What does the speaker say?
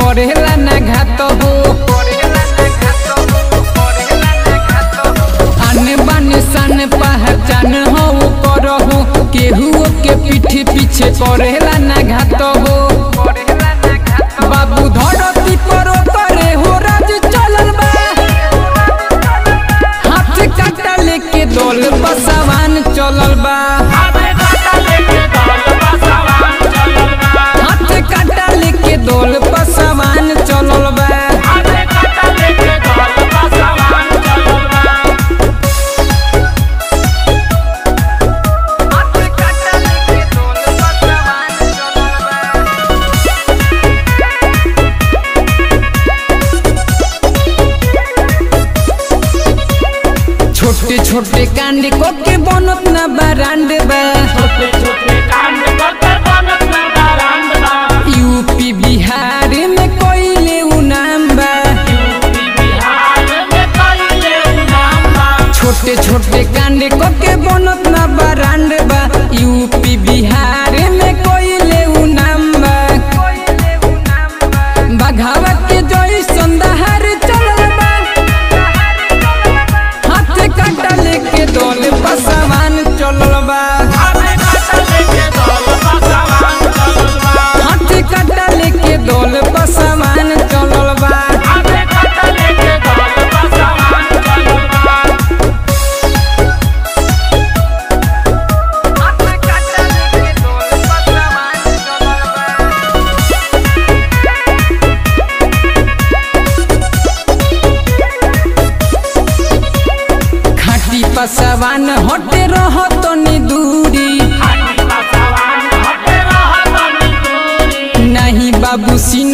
करेला ना घात हो आने बाने सान पहचान हो करहु केहू के पीठ पीछे करेला ना घात हो बाबू धरती पर करे हो राज चलल बा हाथ काटा लेके दौल बसवान चलल बा हाथ काटा लेके दौल बसवान चलल बा छोटे छोटे कांड को के बनत ना बरांड बा यूपी बिहार में कोइले उ नाम बा छोटे छोटे कांड को के बनत ना बरांड बा यूपी बिहार में कोइले उ नाम बा बघावा के जोई संदहार चलल बा हाथ काटा लेके दौल पसवान चलल बा हाथ काटा लेके दौल पसवान चलल बा खाटी पसवान हटे रह तनी दूरी नहीं बाबू सिन